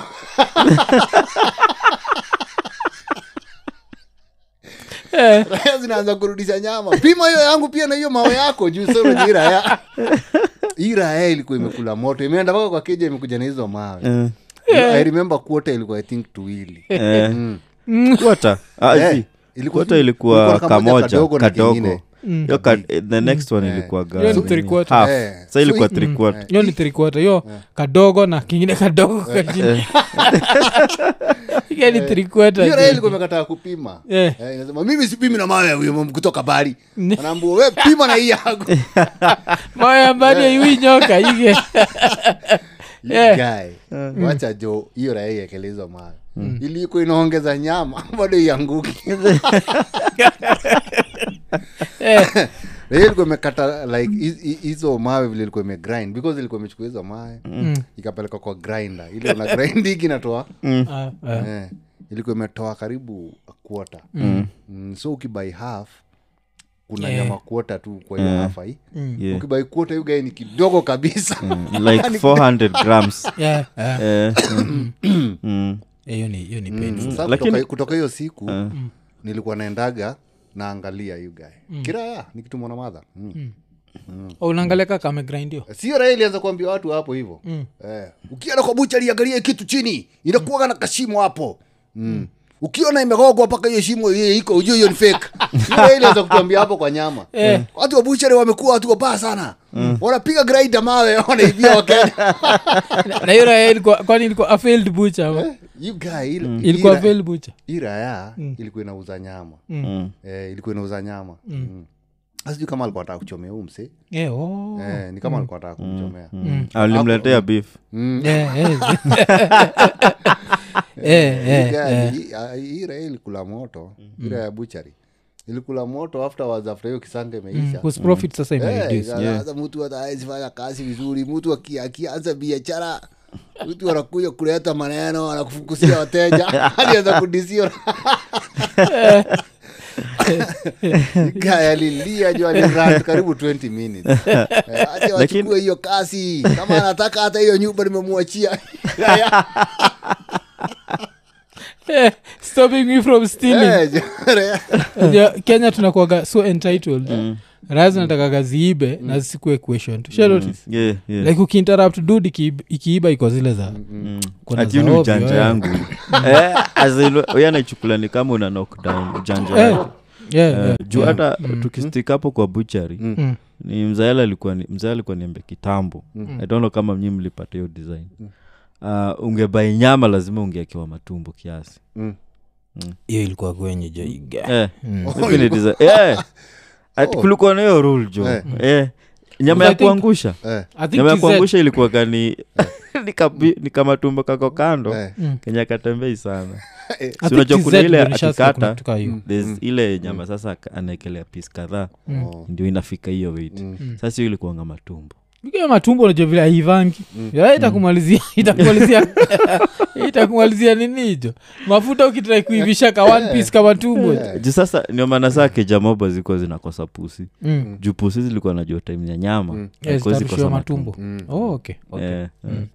Eh, raya zinaanza kurudisha nyama pima hiyo yangu pia na hiyo mawe yako juu sasa hii raya hii raya ilikuwa imekula moto imeenda mpaka kwa keja imekuja na hizo mawe Eh, i remember kuota ilikuwa i think tuwili eh. Mm. Quarter? Ah, Eh, zi. ilikuwa- Quarter ilikuwa ilikuwa kamoja kamoja kadogo na kadogo kingine. Yo ka- eh, the next one ilikuwa Hiyo ni ga- three quarter. half. Eh. sa ilikuwa So three hii- quarter. hiyo ni trikwata hiyo kadogo na kingine kadogo kachini hiyo ni trikwata hiyo raya ilikuwa imekataa kupima Eh. Eh, inasema mimi sipimi na mawe ya huyo mtu kutoka bari anaambua we pima na hii yangu maya mbali aiwi nyoka ige Yeah. Guy, wacha jo hiyo raya iekelezwa mawe ilikuwa inaongeza nyama bado ianguki Eh, Na hiyo ilikuwa imekata like hi- hi- hizo mawe vile ilikuwa imegrind because ilikuwa imechukua hizo mawe ikapeleka kwa grinder ile una grind hiki inatoa ah, ah. eh, ilikuwa imetoa karibu a quarter mm. so ukibai half kuna Yeah. nyama kuota tu kwa hiyo Yeah. hafa hii Yeah. ukibai kuota hiyo gae ni kidogo kabisa like 400 grams Yeah, yeah. Eh, mm. Mm. Eh, hiyo ni hiyo ni painful. Sasa Lakini- kutoka, kutoka hiyo siku nilikuwa naendaga naangalia hiyo gae kiraya nikitumwa na madha mm. Oh, unaangalia kaka amegrindio sio raha ilianza kuambia watu hapo hivo eh, ukienda kwa bucha liangalia kitu chini inakuaga na kashimo hapo mm. ukiona imegogwa mpaka hiyo shimo hiyo iko ujue hiyo ni fake Sio raha ilianza kutuambia hapo kwa nyama Eh. watu wa buchari wamekuwa watu wabaya sana wanapiga graida mawe wanaibia wakenya na hiyo raya ilikuwa kwani ilikuwa a failed butcher ama? You guy, ile- ilikuwa ira- failed butcher hii raya ilikuwa inauza nyama Mm. eh, ilikuwa inauza nyama mm. sijui kama alikuwa nataka kuchomea huu mse Eh, oh. eh, ni kama alikuwa nataka kumchomea alimletea beef Eh, eh. Eh, eh, Guy, eh. hii- ah, hii raya ilikula moto hii raya ya buchari ilikula moto afterwards after hiyo kisanga imeisha Whose profit sasa Eh, imereduce sasa mtu ataezifanya kazi vizuri mtu aki- akianza biashara mtu anakuja kuleta maneno anakufukusia wateja alianza kudisio gaya alilia jo alirant karibu 20 minutes Eh, acha Lakini- wachukue hiyo kasi kama anataka hata hiyo nyumba nimemwachia Gaya, Eh, stopping me from stealing eh, jo, Raya. Unajua, kenya tunakuaga so entitled raya zinatakaga ziibe na zisikue questioned Shall notice? yeah, yeah. like ukiinterrupt dud ikiiba iko zile za kuna ati za ni ovyo, ujanja eh. yangu Eh, as in, huyu anaichukula ni kama una knockdown ujanja Eh, yake. yeah, Eh, yeah, juu yeah. hata tukistik hapo kwa buchari Mm. ni mzaela alikuwa ni mzaela alikuwa niambe kitambo i don't know kama mnyi mlipata hiyo design uh, ungebai nyama lazima ungeakiwa matumbo kiasi Mm. hiyo ilikuwa kwenye jo iga eh, Mm. hivi ni design- eh, ati kulikuwa na hiyo rule jo Eh. eh, nyama I ya think- kuangusha Eh, I think nyama ya TZ kuangusha ilikuwa kani ni kamatumbo kako kando eh. Mm. kenya katembei sana I Si think unajua TZ kuna ile ndio nishasikia kuna akikata, kitu kaa hiyo. There's ile nyama sasa aka- anaekelea pis kadhaa Oh. ndio inafika hiyo weight sasa hiyo ilikuanga matumbo Ikiwa matumbo unajua vile aivangi itakumalizia itakumalizia itakumalizia nini hicho mafuta ukitrai kuivisha ka one piece kama tumbo juu sasa ndio maana saa kejamoba zilikuwa zinakosa pusi Mm. juu pusi zilikuwa najua time ya nyama Yeah, haikuwa zitarushiwa zikosa matumbo oh, okay. okay. Eh, eh.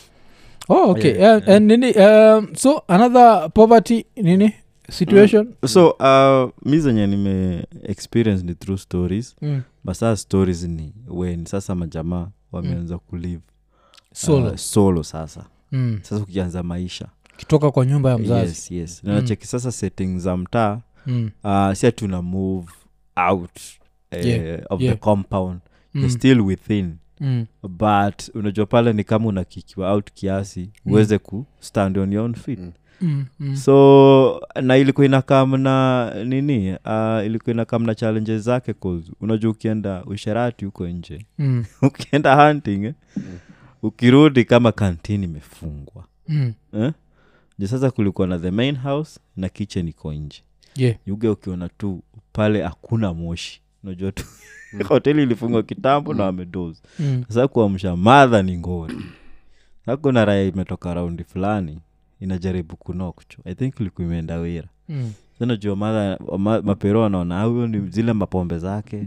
oh, okay. Yeah, Uh, and nini um, so another poverty nini situation so uh, mi zenye nime experience ni through stories Mm. basaa stories ni when sasa majamaa wameanza kulive solo uh, solo sasa mm. sasa ukianza maisha kitoka kwa nyumba ya mzazi yes, yes. nanacheki sasa setting za mtaa mm. uh, si tuna move out uh, Yeah, of yeah. the compound Mm. you're still within Mm. but unajua pale ni kama unakikiwa out kiasi uweze ku stand on your own feet Mm. Mm. so na ilikuwa inakam na nini uh, ilikuwa inakam na challenges zake cause unajua ukienda usherati huko nje Mm. ukienda hunting eh, ukirudi kama kantini imefungwa Mm. eh? ju sasa kulikuwa na the main house na kitchen iko nje yeah yuge ukiona tu pale hakuna moshi unajua tu hoteli ilifungwa kitambo na wamedozi mm. sasa kuamsha madha ni ngori sasa kuna raya imetoka raundi fulani inajaribu kunokcho i think ilikuwa imeenda wira Mm. sanajua madha ma, mapero wanaona "Ah, huyo ni zile mapombe zake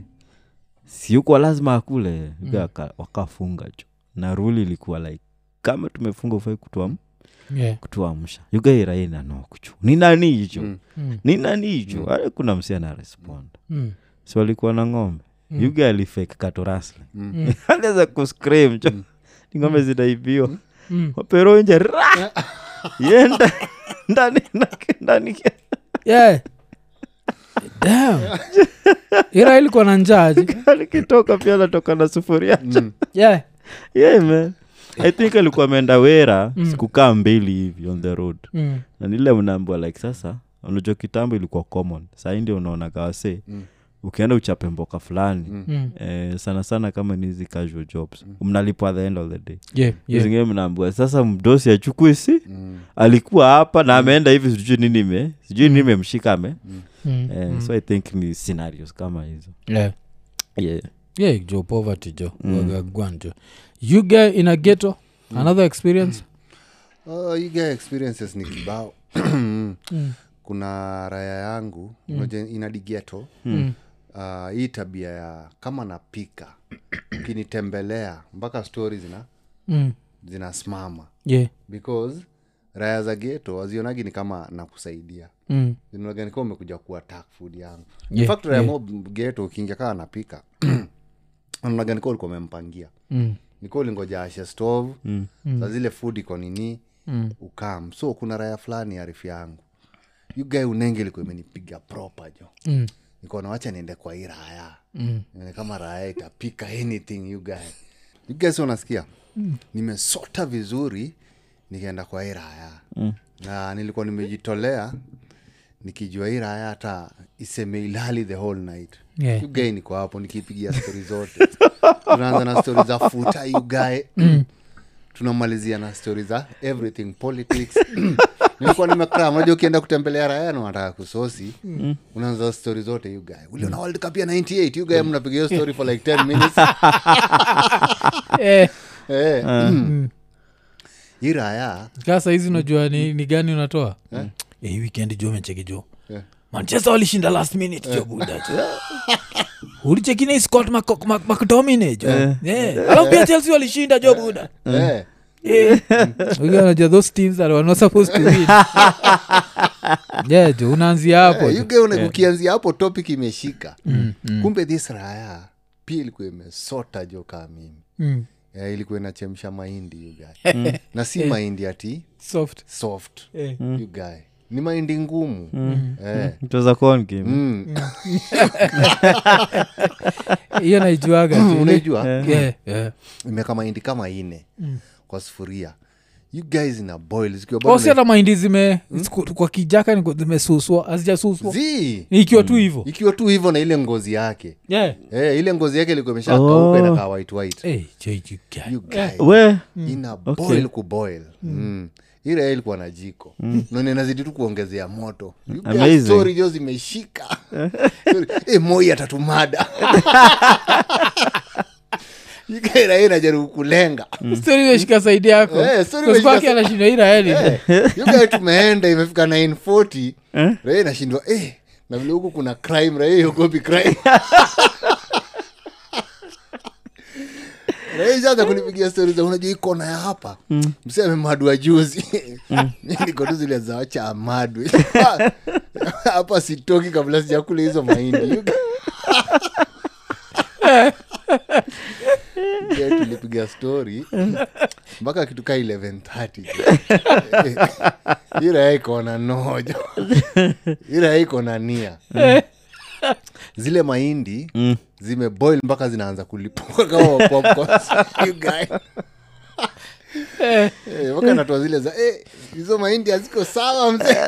siuko lazima akule mm. waka, wakafunga cho na ruli ilikuwa like kama tumefunga ufai kutuam yeah kutuamsha yugairaina nokcho ni nani hicho Mm. Mm. ni nani hicho mm. kuna msi ana respond Mm. si walikuwa na ng'ombe mm. yuga alifake katorasle Mm. aliweza kuscream cho ni ng'ombe zinaibiwa Mm. wapero nje ra yenda ndani nake- ndani yeah Damn. ira ilikuwa na njaji alikitoka pia anatoka na sufuria yeah yeah, man i think alikuwa ameenda wera sikukaa mbili hivi on the road mm. na nile unaambua like sasa unajua kitambo ilikuwa common sahii ndio unaona kawase Mm. ukienda uchape mboka fulani Mm. eh, sana sana kama ni hizi casual jobs mnalipwa at the end of the day yeah yeah zingine mnaambua sasa mdosi achukue si Mm. alikuwa hapa na ameenda hivi sijui nini ime sijui nini imemshika ame Mm. eh, so i think ni scenarios kama hizo yeah yeah. yeah jo poverty jo wagagwan jo you get in a ghetto another experience Oh, you get experiences ni kibao kuna raya yangu mm. ina digeto Mm. uh, hii tabia ya kama napika ukinitembelea mpaka stori zina mm. zinasimama yeah. because raya za geto wazionagi ni kama nakusaidia mm. zinaoganika umekuja kuattack food yangu Yeah, in fact raya mob geto ukiingia kaa napika unaganika ulikuwa umempangia Mm. niko ulingoja ashe stove mm. sa zile food iko nini Mm. ukam so kuna raya fulani arifu yangu yugae unenge ilikuwa imenipiga proper jo Mm. nikaona wacha niende kwa hii raya Mm. Nione kama raya itapika anything you guy you guys unasikia nimesota vizuri nikaenda kwa hii raya mm. na nilikuwa nimejitolea nikijua hii raya hata iseme ilali the whole night Yeah. you guy niko hapo nikipigia stori zote tunaanza na stori za futa you guy tunamalizia na stori za everything politics nilikuwa nimekram unajua ukienda kutembelea raya na wanataka kusosi unaanza stori zote you guy uliona world cup ya 98 you guy mnapiga hiyo story for like 10 minutes Eh, eh mm. hii raya sasa hizi unajua ni, ni gani unatoa yeah. hii weekend jo mecheki jo Yeah. manchester walishinda last minute jo buda jo ulichekine scott Mc- Mc- mctominay jo yeah. alafu pia chelsea walishinda jo buda eh Yeah. Wewe unajua those teams that were not supposed to win yeah jo unaanzia hapo Eh, jo. you guy una- ukianzia hapo topic imeshika kumbe this raya pia ilikuwa imesota jo kaa mimi Mm. eh, ilikuwa inachemsha mahindi you guy na si mahindi ati soft soft Eh. you guy ni mahindi ngumu eh. mtoza konki mm. hiyo naijuaga jo. Ile- unaijua Yeah, yeah. imeka mahindi kama ine kwa sufuria you guys ina boil zikiwa bado Oh, si hata mahindi zime siku- kwa kijaka niko zimesuswa hazijasuswa zi ikiwa tu hivo ikiwa tu hivyo na ile ngozi yake yeah. eh, ile ngozi yake ilikuwa imesha Oh. kauka inakaa white white hey, jo, you guy. you guy we ina boil kuboil mm. ile ilikuwa na jiko mm. none inazidi tu kuongezea moto You guys, Amazing. story jo zimeshika e, moi atatumada ikaira inajaribu kulenga Story imeshika saidi yako Eh, story Kwa imeshika sababu yake sa- anashinda hii raeli yugae tumeenda imefika 940 raia inashindwa eh, na vile huku kuna crime raia iogopi crime raia ishaanza kunipigia stori za unajua hii kona ya hapa msi amemadwa juzi Mi niko tu zile za wacha amadwe hapa sitoki kabla sijakula hizo mahindi You guy- Yeah, tulipiga stori mpaka kitu kaa 1130 ira iko na nojo ira iko na nia zile mahindi Mm. zimeboil mpaka zinaanza kulipuka kama popcorns. You guy. Eh, mpaka natoa zile za eh, hizo mahindi haziko sawa mzee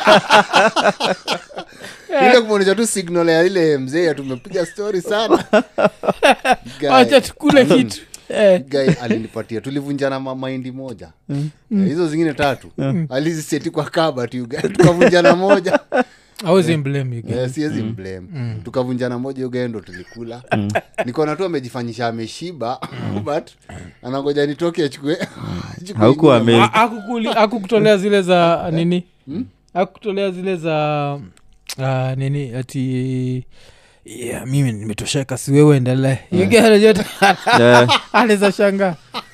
ile kumwonyesha tu signal ya ile mzee tumepiga story sana Guy. acha tukule kitu Eh, guy alinipatia tulivunjana ma- mahindi moja Eh, hizo zingine tatu aliziseti kwa kabat tukavunjana moja hawezi blame you guy. Eh, siwezi mblame tukavunjana moja ugae ndo tulikula nikona tu amejifanyisha ameshiba but anangoja nitoke achukue achukue Haukuwa ingine. ame- A- akukuli- akukutolea zile za nini akutolea zile za ah, nini ati yeah, mimi nimetosheka si wewe endelee Yeah. anaweza shanga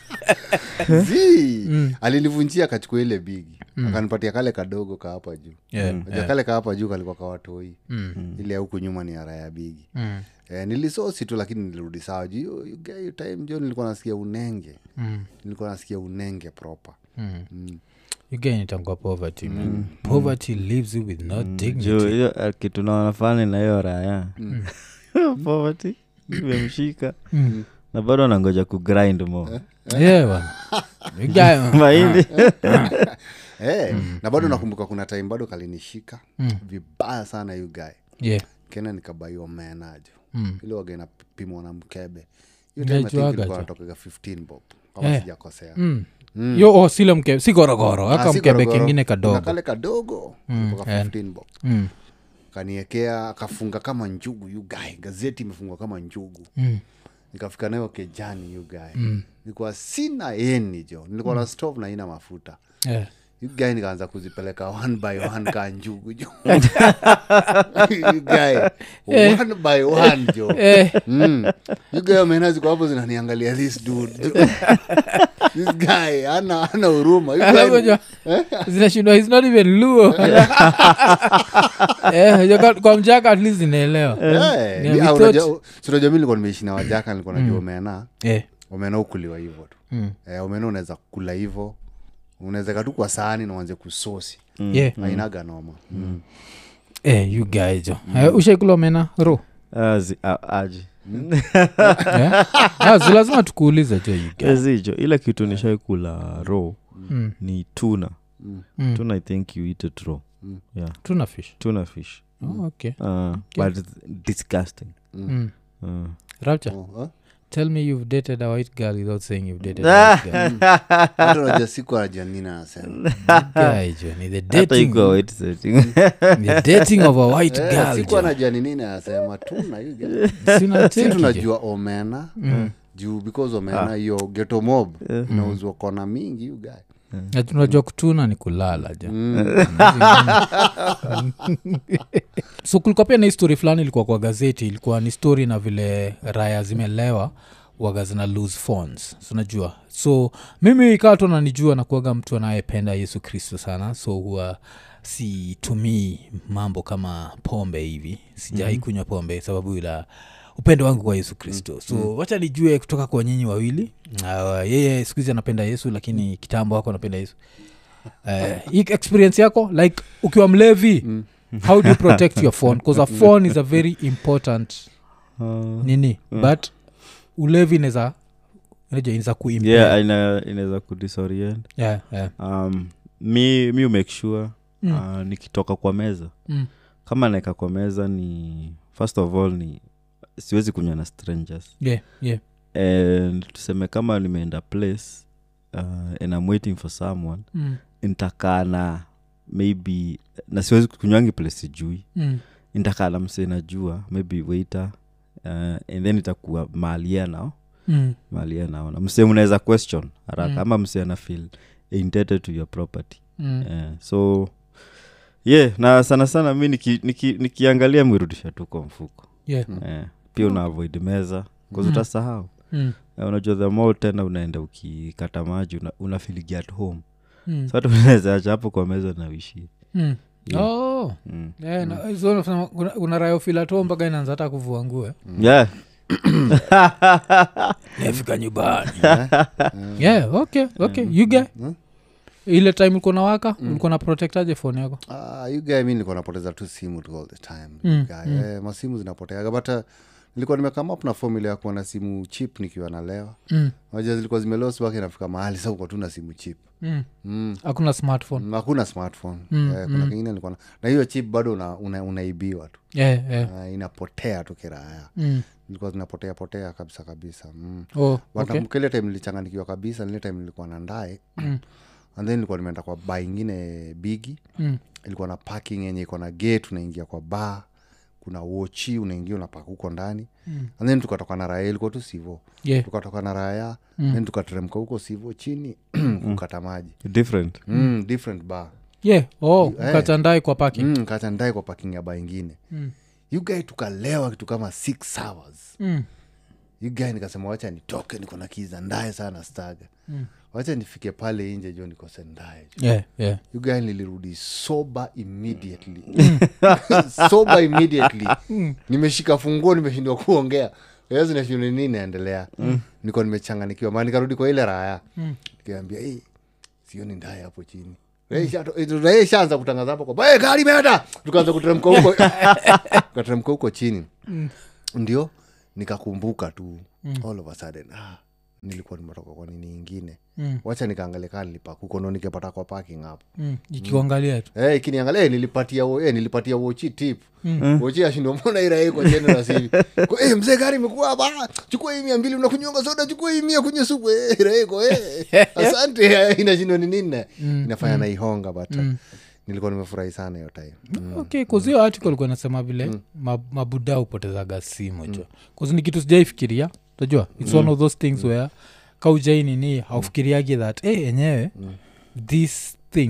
Zii. alinivunjia akachukua ile bigi akanipatia kale kadogo ka hapa juu Yeah, Unajua kale ka hapa juu kalikuwa kawatoi ile ya huku nyuma ni ara ya bigi eh, nilisosi tu lakini nilirudi sawa juu hiyo- hiyo guy, hiyo time jo nilikuwa nasikia unenge nilikuwa nasikia unenge proper ugainitangua poverty man poverty leaves you with no juu dignity hiyo eh, kitu naonafani na hiyo raya poverty imemshika na bado anangoja kugrind mo yeah bana You guy- mahindi Eh, na bado nakumbuka kuna time bado kalinishika vibaya sana yu guy yeah kena nikabaiwa menajo Mm. ile waga inapimwa na mkebe hiyo time I think Naijuaga ilikuwa jo. natokaga 15 bob kama Eh. sijakosea Mm. yo oh, sile mkebe si gorogoro Ah, aka si mkebe gorogoro. kingine Kuna kadogo kale kadogo kutoka eh. 15 bob Mm, kaniekea akafunga kama njugu yu guy gazeti imefungwa kama njugu mm, nikafika nayo kejani yu guy nilikuwa sina eni jo nilikuwa na stove na ina mafuta yeah. You guy nikaanza kuzipeleka one by one ka njugu jo You guy, one by one jo Eh, Mm. You guy omena ziko hapo zinaniangalia this dude this guy ana ana huruma You alafu guy- unajua, zinashindwa is not even luo Eh, unajua kwa- kwa mjaka at least inaelewa Eh, Yeah, ni- we ah, thought- unajua- si unajua mi nilikuwa nimeishi na wajaka nilikuwa najua omena Eh, omena ukuliwa hivyo tu mm. eh, omena unaweza kula hivyo unaweza tu kwa sahani na uanze kusosi Yeah. ainaga noma mm. Eh, you guys jo Eh, ushaikula omena ro Ah, zi- ah, aje Eh? Ah, si lazima tukuulize jo you guys. zijo ile kitu nishaikula raw Mm, ni tuna mm. tuna i think you eat it raw yeah tuna fish tuna fish oh, okay uh, but it's disgusting mm. uh. rapture Oh, huh? tell me you've dated a white girl without saying you've dated a white girl hata unajua siku anajua nini anasema Guy, jo, ni the hata dating, iko wait setting the dating of a white Eh, girl siku jo. anajua ni nini anasema tuna you guy. Si si unacheki, jo. tunajua omena juu because omena hiyo geto mob inauzwa kona mingi you guy Na tunajua kutuna ni kulala ja so kulikuwa pia na histori fulani ilikuwa kwa gazeti ilikuwa ni story na vile raya zimelewa waga zina lose phones so unajua so mimi ikawa tu nanijua na kuaga mtu anayependa yesu kristo sana so huwa situmii mambo kama pombe hivi sijai mm-hmm. kunywa pombe sababu ila upendo wangu kwa yesu kristo so mm-hmm. wacha nijue kutoka kwa nyinyi wawili uh, yeye siku hizi anapenda yesu lakini kitambo wako anapenda yesu uh, hii experience yako like ukiwa mlevi mm. how do you protect your phone because a phone is a very important nini but ulevi inaweza inaweza kuimpea yeah ina- inaweza kudisorient yeah, yeah. um, mi mi umake sure Mm. uh, nikitoka kwa meza Mm. kama naeka kwa meza ni first of all ni siwezi kunywa na strangers yeah, yeah. and tuseme kama nimeenda place uh, and I'm waiting for someone Mm. ntakaa na maybe na siwezi kunywangi place sijui Mm. ntakaa na msee najua maybe waiter uh, and then itakuwa maalia nao Mm. maalia naona msee mnaweza question haraka Mm. ama msee ana feel indebted to your property Mm. yeah. so yeah na sana sana mi nikiangalia niki, nikiangalia mwirudisha tu kwa mfuko Yeah. yeah. pia una avoid meza bcause Mm. utasahau Mm. Na unajua the more tena unaenda ukikata maji una, una feeling at home Mm. so hata unaweza acha hapo kwa meza na uishie Mm. Yeah. Oh. mm. Yeah, na- so unasema una- una rayo filato mpaka inaanza hata kuvua nguo eh? yeah yafika nyumbani yeah okay okay you get ile time ulikuwa na waka ulikuwa na protectaje phone yako Ah, you guy mi nilikuwa napoteza tu simu tu all the time Mm, guy. Eh, masimu zinapoteaga but uh, nilikuwa nimekama up na formula ya kuwa na simu chip nikiwa nalewa mm. najua zilikuwa zimelosi wake inafika mahali sa uko tu na simu chip Mm. mm. hakuna smartphone Mm, hakuna smartphone Mm, eh, kuna kingine nilikuwa na na hiyo chip bado una, una, unaibiwa tu yeah, yeah. uh, inapotea tu kiraya Mm. ilikuwa zinapotea potea kabisa kabisa mm. Oh, but okay. okay. ile time nilichanganikiwa kabisa nile time nilikuwa na ndae Mm. and then nilikuwa nimeenda kwa ba ingine bigi Mm. ilikuwa na parking yenye iko na gate unaingia kwa ba kuna wochi unaingia unapaka huko ndani Mm. and then tukatoka na raya ilikuwa tu sivo Yeah. tukatoka na raya Mm. then tukateremka huko sivo chini kukata maji different mm, different bar yeah oh Eh. ukachandai kwa parking mm, kacha ndae kwa parking ya ba ingine Mm. you guy tukalewa kitu kama six hours Mm. you guy nikasema wacha nitoke niko na kiza ndaye sana staga Mm. wacha nifike pale nje jo nikose ndaye jo yeah yeah you guy nilirudi sober immediately sober immediately nimeshika funguo nimeshindwa kuongea zinashindwa nini naendelea niko nimechanganikiwa maa nikarudi kwa ile raya nikiambia hey, sioni ndaye hapo chini raia ishaanza kutangaza hapo kwamba hey, gari imeenda tukaanza kuteremka huko tukateremka huko chini ndio nikakumbuka tu all of a sudden ah, nilikuwa nimetoka kwa nini ingine Mm. wacha nikaangalia kaa nilipak huko no nikipata kwa parking hapo mm. ikikuangalia tu hey, kiniangalia hey, nilipatia wo- hey, nilipatia wochi tip wochi ashindwa mbona iraiko jenerasivi hey, mzee gari imekuwa hapa chukua hii mia mbili unakunyonga soda chukua hii mia kunywa supu hey, iraiko hey. asante inashindwa ni nini inafanya naihonga but uh, nilikuwa nimefurahi sana hiyo time mm. okay kuzio article ilikuwa nasema vile ma, mabuda hupotezaga simu jo kuzi ni kitu sijaifikiria tajua its one of those things where kaujai nini haufikiriagi that hey, enyewe this thing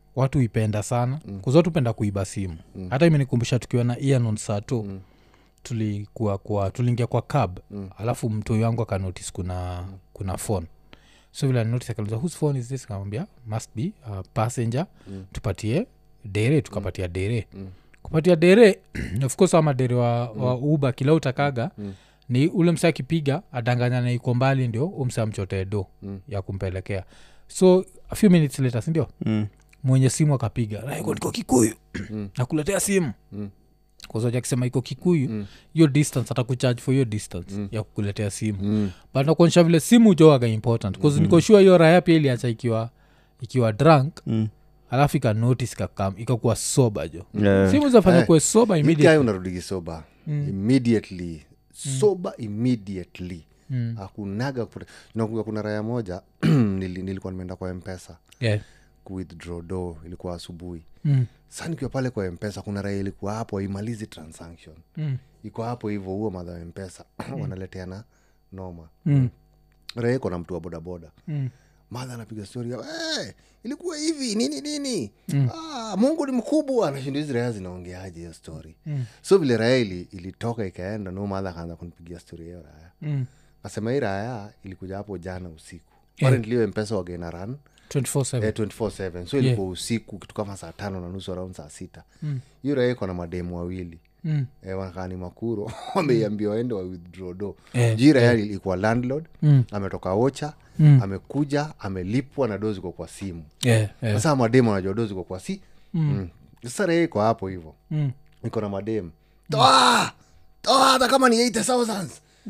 watu ipenda sana mm. watu penda kuiba simu mm. hata imenikumbusha tukiwa na ianon sato mm tulikuwa kwa tuliingia kwa cab mm. alafu mtoi wangu akanotice kuna mm. kuna phone so vile notice akauliza whose phone is this kamwambia must be uh, passenger mm. tupatie dere tukapatia mm. dere mm. kupatia dere of course ama dere wa, mm. wa uba kila utakaga mm ni ule mse akipiga adanganyana iko mbali ndio umse amchotee do mm. ya kumpelekea so a few minutes later sindio Mm. mwenye simu akapiga naiko niko kikuyu nakuletea simu Mm. kwazoja akisema iko kikuyu hiyo distance atakucharge for hiyo distance ya kukuletea simu Mm. but nakuonyesha vile simu joaga important bcause niko sure hiyo raya pia iliacha ikiwa ikiwa drunk Mm. alafu ikanotice ikakam ikakuwa soba jo Yeah. simu zafanya Eh, kuwe soba Hii immediately guy unarudigi soba immediately soba immediately Mm. hakunaga kupata- nakumbuka kuna raya moja nili, nilikuwa nimeenda kwa mpesa yeah. kuwithdraw do ilikuwa asubuhi mm. sa nikiwa pale kwa mpesa kuna raya ilikuwa hapo haimalizi transaction Mm. iko hapo hivyo huo madha wa mpesa wanaleteana noma Mm. raya iko na mtu wa bodaboda Mm. madha anapiga stori hey, ilikuwa hivi nini nini mm. ah, mungu ni mkubwa nashindo hizi raya zinaongeaje hiyo story mm. so vile raya ili, ilitoka ikaenda no madha akaanza kunipigia stori hiyo raya Mm. nasema hii raya ilikuja hapo jana usiku apparently hiyo mpesa wagena ran 24/7 eh, 24/7 so ilikuwa usiku kitu kama saa tano na nusu around saa sita hiyo raya iko na mademu wawili Mm. eh, wanakaa ni makuro wameiambia waende wa withdraw do Eh, juu raya ilikuwa landlord Mm. ametoka ocha Mm. amekuja amelipwa na do ziko kwa simu Yeah, yeah. sasa mademu anajua do ziko kwa si mm. sasa raya iko hapo hivo Mm. iko na mademu toa toa hata kama ni 80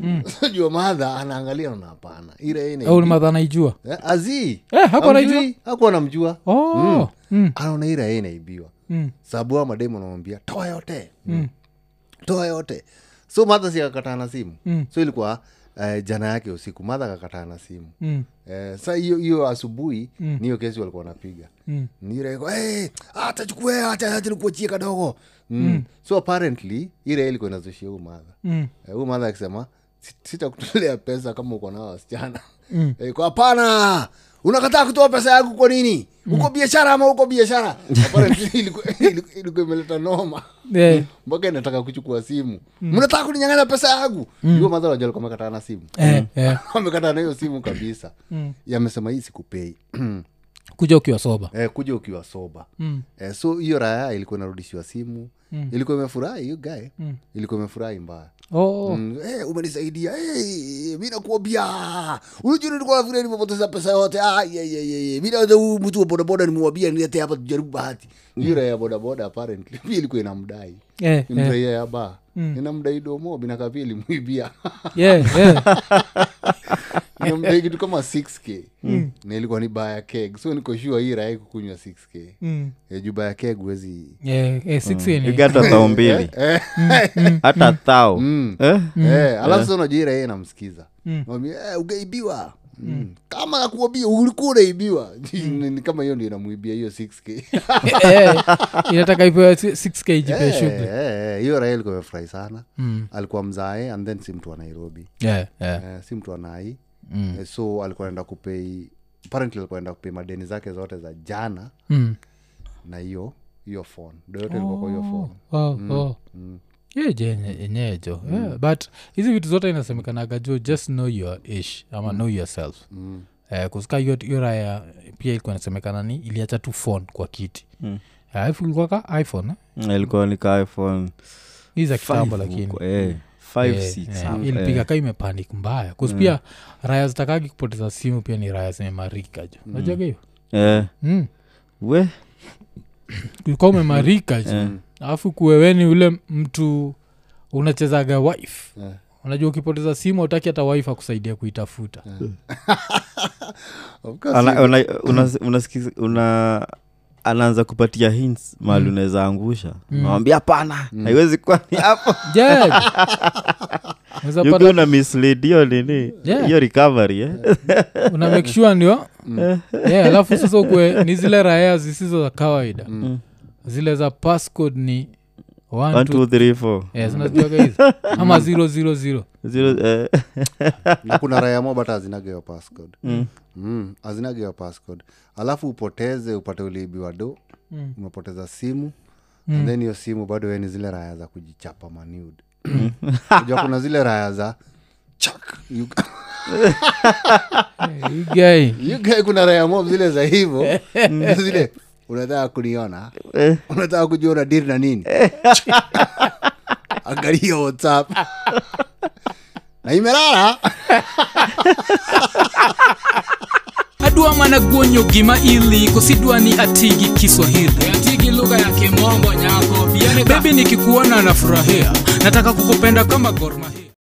jua madha anaangalia na hapana au ni madha anaijua azii Eh, hakuwa anaijua? hakuwa namjua oh. mm. anaona ira ye inaibiwa Mm. sababu a mademu anamwambia toa yote mm. toa yote so madha si akakataa na simu Mm. so ilikuwa uh, jana yake usiku madha akakataa na simu Mm. Eh, sa hiyo hiyo asubuhi mm. niyo kesi walikuwa wanapiga Mm. niraiko hey, atachukue atanikuachie kadogo mm. so apparently ira ilikuwa inazushia huu madha Mm. Eh, huyu madha akisema "Si- sitakutolea pesa kama uko nao wasichana Mm. Eh, kwa hapana unakataa kutoa pesa yangu kwa nini uko biashara ama uko biashara Apparently ilikuwa- ilikuwa ilikuwa imeleta noma Yeah. mpaka inataka kuchukua simu mnataka kuninyanganya pesa yangu hiyo madha wajua alikuwa amekataa na simu Eh, eh. amekataa na hiyo simu kabisa yamesema hii sikupei kuja ukiwa soba eh, kuja ukiwa soba Mm. eh, so hiyo raya ilikuwa inarudishiwa simu ilikuwa imefurahi hiyo gae ilikuwa imefurahi mbaya oh. Mm, hey, umenisaidia hey, mi nakuambia unajua nilikuwa vile nimepoteza pesa yote ah, ye, ye, ye, ye. mi naweza huyu mtu wa bodaboda nimwambia nilete hapa tujaribu bahati hiyo raya ya bodaboda apparently pia ilikuwa inamdai Eh, eh. imraia ya ba inamdai domo binaka pia ilimwibia Yeah, yeah. inamdai kitu kama 6k na ilikuwa ni baya keg so niko sure hii raya kukunywa 6k Mm. Eh, juu baya keg huwezi Yeah, eh, six ni- igata thao mbili eh, hata thao mm. Eh? Eh, alafu sa unajua ira yeye namsikiza mwambia eh, ugaibiwa Mm. kama nakuambia ulikuwa unaibiwa Ni- ni kama hiyo ndio inamwibia hiyo 6k Eh, inataka ipewe 6k jipe Eh, shughuli eh, eh, hiyo raha ilikuwa imefurahi sana Mm. alikuwa mzae and then si mtu wa nairobi Yeah, yeah. eh, si mtu wa nai Mm. eh, so alikuwa naenda kupei apparently alikuwa naenda kupei madeni zake zote za jana Mm. na hiyo hiyo phone ndo yote ilikuwa kwa hiyo phone Oh, oh. Yeah, je, yenye- yenyewe jo yeah, but hizi vitu zote inasemekanaga jo just know your ish ama know yourself Mm. eh, kusika hiyo hiyo raya pia ilikuwa inasemekana ni iliacha tu phone kwa kiti Mm. alafu ilikuwa ka iphone eh? ilikuwa nika iphone hii za kitambo five lakini huko, eh, five, Eh, six eh, hapo, ilipiga eh. ka imepanic mbaya kus pia raya zitakagi kupoteza simu pia ni raya zimemarika jo najaga hiyo Eh, mm. we ulikuwa umemarika jo eh, alafu kuweweni ule mtu unachezaga wife Eh. unajua ukipoteza simu utaki hata wife akusaidia kuitafuta Of course, ana- hiyo- una- una- unasikiza- una anaanza kupatia hints mahali unaweza angusha nawambia hapana haiwezi kuwa ni hapo Yeah. Unaweza Yuko pata- una mislead hiyo nini Yeah. hiyo recovery eh? una make sure ndio yeah, alafu sasa ukwe ni zile raya zisizo za kawaida zile za passcode ni One, One, two- two, three, four. Eh, zinajuaga hizo ama zero zero zero Zero, eh, na kuna raya mob hata azinageo passcode mm. azinageo passcode alafu upoteze upate uliibiwa do Mm. umepoteza simu and then hiyo simu bado we ni zile raya za kujichapa maniud ja kuna zile raya za chak you, Eh, hii guy. you guy kuna raya mob zile za hivo zile unataka kuniona unataka kujiona diri na nini angalia whatsapp na imelala adwa mana guonyo gima ili kosidwa ni atigi kiswahili atigi lugha ya kimombo nyako bebi nikikuona nafurahia nataka kukupenda kama gormahia